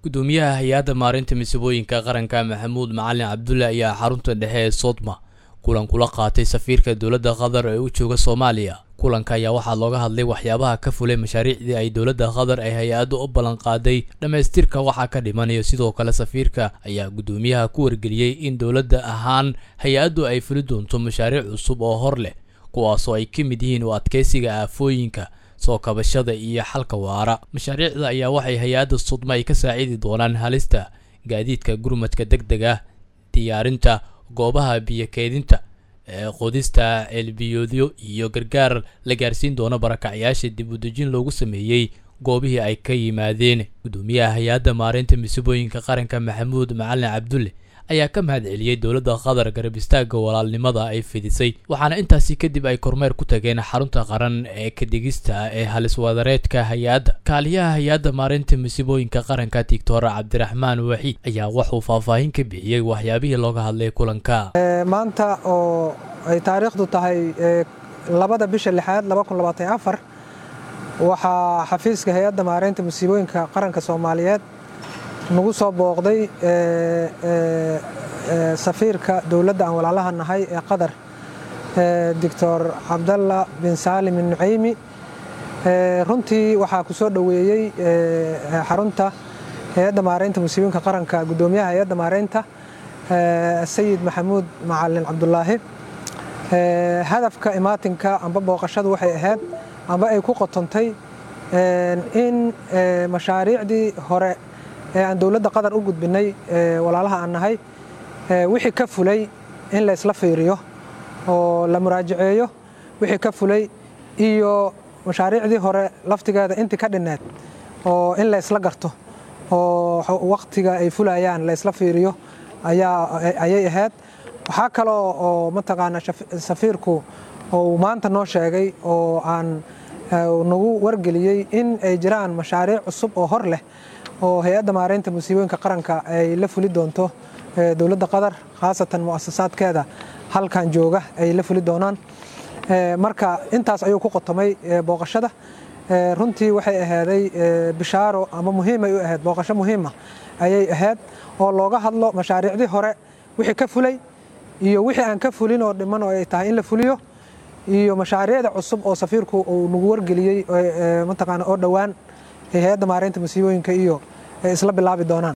gudoomiyaha hay-adda maarinta masiibooyinka qaranka maxamuud macalin cabdulle ayaa xarunta dhexe ee sodma kulan kula qaatay safiirka dowladda qatar ee u jooga soomaaliya kulanka ayaa waxaa looga hadlay waxyaabaha ka fulay mashaariicdii ay dowladda qatar ay hay-addu u ballanqaaday dhammaystirka waxaa ka dhimanayo sidoo kale safiirka ayaa guddoomiyaha ku wargeliyey in dowladda ahaan hay-addu ay fuli doonto mashaariic cusub oo hor leh kuwaasoo ay ka mid yihiin u adkeysiga aafooyinka soo kabashada iyo xalka waara mashaariicda ayaa waxay hay-adda sudma ay ka saacidi doonaan halista gaadiidka gurmadka deg deg ah diyaarinta goobaha biyo keedinta ee qodista ceelbiyoodyo iyo gargaar la gaarsiin doono barakacyaasha dib u dejin loogu sameeyey goobihii ay ka yimaadeen guddoomiyaha hay-adda maareynta masiibooyinka qaranka maxamuud macalin cabdulle ayaa ka mahad celiyey dowladda qatar garab istaagga walaalnimada ay fidisay waxaana intaasi kadib ay kormeer ku tageen xarunta qaran ee kadigista ee haliswadareedka hay-adda kaaliyaha hay-adda maareynta masiibooyinka qaranka tigtor cabdiraxmaan waxiid ayaa waxuu faahfaahin ka bixiyey waxyaabihii looga hadlay kulanka maanta oo ay taariikhdu tahay labada bisha lixaad waxaa xafiiska hay-adda maareynta masiibooyinka qaranka soomaaliyeed nagu soo booqday safiirka dowladda aan walaalaha nahay ee qatar doctor cabdalla bin saalim nucaymi runtii waxaa ku soo dhoweeyey xarunta hay-adda maareynta musiibooyinka qaranka guddoomiyaha hay-adda maareynta sayid maxamuud macalin cabdulaahi hadafka imaatinka amba booqashadu waxay ahayd amba ay ku qotontay in mashaariicdii hore ee aan dowladda qatar u gudbinay walaalaha aan nahay wixii ka fulay in la isla fiiriyo oo la muraajaceeyo wixii ka fulay iyo mashaariicdii hore laftigeeda intii ka dhinneed oo in la isla garto oo wakhtiga ay fulayaan la isla fiiriyo ayay ahayd waxaa kaloo oo mataqaana safiirku uu maanta noo sheegay oo aan nagu wargeliyey in ay jiraan mashaariic cusub oo hor leh oo hay-adda maareynta musiibooyinka qaranka ay la fuli doonto dowladda qatar khaasatan mu'asasaadkeeda halkan jooga ay la fuli doonaan marka intaas ayuu ku qotomay booqashada runtii waxay ahaaday bishaaro ama muhiimay u ahayd booqasho muhiima ayay ahayd oo looga hadlo mashaariicdii hore wixii ka fulay iyo wixii aan ka fulin oo dhiman oo ay tahay in la fuliyo iyo mashaariicda cusub oo safiirku uu nagu wargeliyey mataqaana oo dhowaan hay-adda maareynta masiibooyinka iyo ay isla bilaabi doonaan